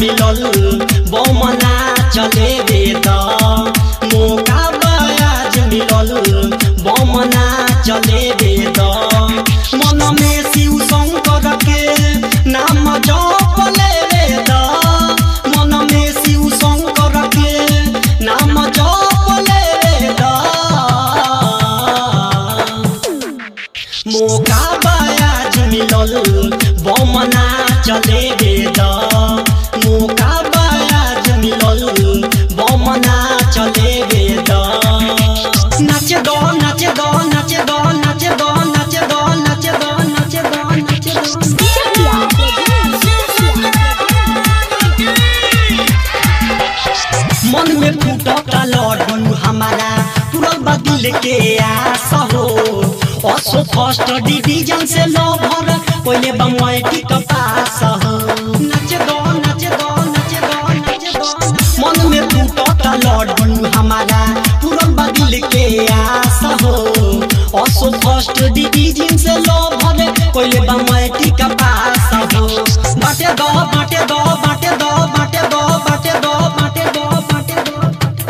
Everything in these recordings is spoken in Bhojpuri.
मिलल बमना चले वेद मौका बयाज मिलल बमना चले वेद मन में शिव शंकर के नाम जप ले वेद मन में शिव शंकर के नाम जप ले वेद मौका बयाज मिलल बमना चले वेद मौका बयाज मिलल बमना चले वेद नाचे दो नाचे दो नाचे दो नाचे दो नाचे दो नाचे दो नाचे दो नाचे दो मन में फूटता लड्डू हमारा पूरा बदल के आस हो असो फर्स्ट डिवीजन से लवर पहले बमैटी का पास हो नाचे दो नाचे दो नाचे दो नाचे दो मन में फूटता लड्डू हमारा पूरा बदल के आस हो असो फर्स्ट डिवीजन से लवर पहले बमैटी का पास हो बाटे दो बाटे दो बाटे दो बाटे दो बाटे दो बाटे दो बाटे दो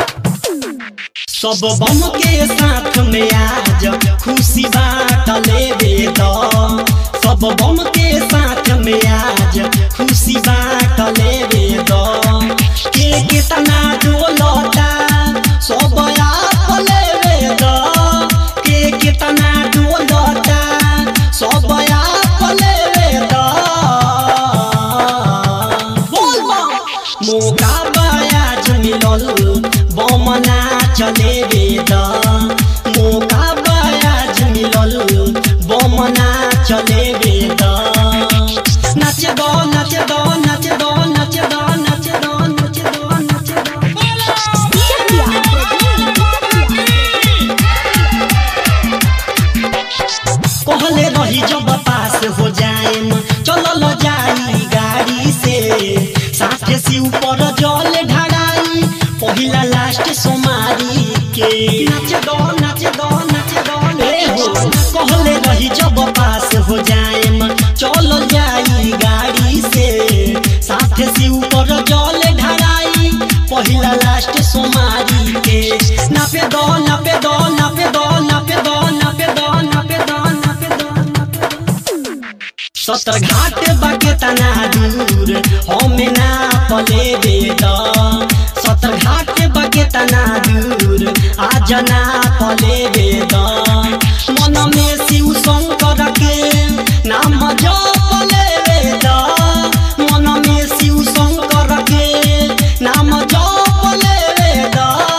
सब बम के साथ में आज खुशी बात लेवे दो सब बम के साथ में आज खुशी बात लेवे दो के कितना डोलता सब आप लेवे दो के कितना डोलता सब आप लेवे दो बोल बम मौका बयाज मिलल बमना चले वेद मौका बयाज मिलल बमना चले वेद नाचे दो नाचे दो नाचे दो नाचे दो नाचे दो नाचे दो नाचे दो कहले रही जब पास हो जाएम चलल जाई गाड़ी से साथे से ऊपर जल ढाड़ाई पहिला लास्ट सोमारी के नाच दो नाच दो नाच दो ए हो कहले रही जब पास हो जाएम चलल जाई गाड़ी से साथे से ऊपर जल ढाड़ाई पहिला लास्ट सोमारी के नापे दो नापे दो नापे दो नापे दो नापे दो नापे दो नापे दो नापे दो सतर घाट बाके तना दूर हमें ना पले वेद सतर घाट बाके तना दूर आज ना पले वेद मन में शिव शंकर के नाम जप ले वेद मन में शिव शंकर के नाम जप ले वेद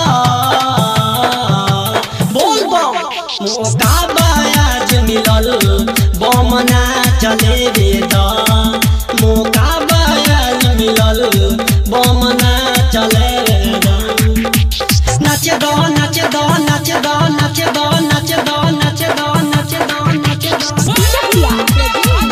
बोल बम मौका बयाज मिलल बमना चले वेद मौका बयाज मिलल बमना चले वेद नाचे दो नाचे दो नाचे दो नाचे दो नाचे दो नाचे दो नाचे दो नाचे दो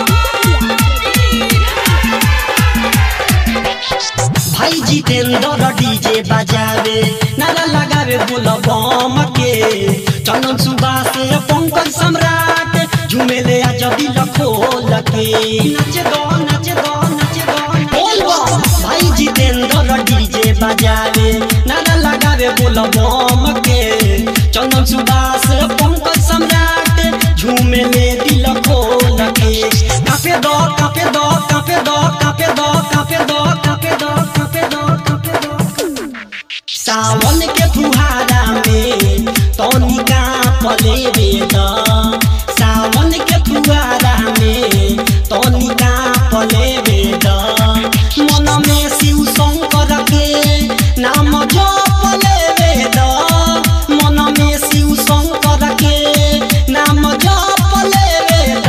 भाई जितेंद्र डीजे बजावे नारा लगावे बोल बम के चंदन सुबास पंकज सम्राट झुमेले आज दिल खोल के नाच दो नाच दो नाच दो बोल बम भाई जितेंद्र डीजे बजावे नारा लगावे बोल बम के चंदन सुबास पंकज सम्राट झुमेले दिल खोल के कापे दो कापे दो कापे दो कापे दो कापे दो कापे दो कापे दो कापे दो सावन के फुहारा में तनिका पले वेद सावन के फुहारा में तनिका पले वेद मन में शिव शंकर के नाम जप ले वेद मन में शिव शंकर के नाम जप ले वेद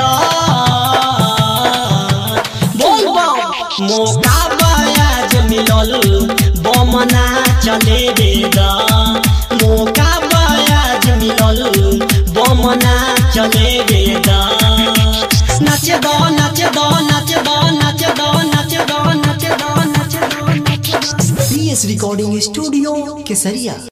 बोल बम मौका बयाज मिलल बमना चले वेद मौका बयाज मिलल बमना चले वेद नाचे दो नाचे दो नाचे दो नाचे दो नाचे दो नाचे दो नाचे दो नाचे दो पीएस रिकॉर्डिंग स्टूडियो केसरिया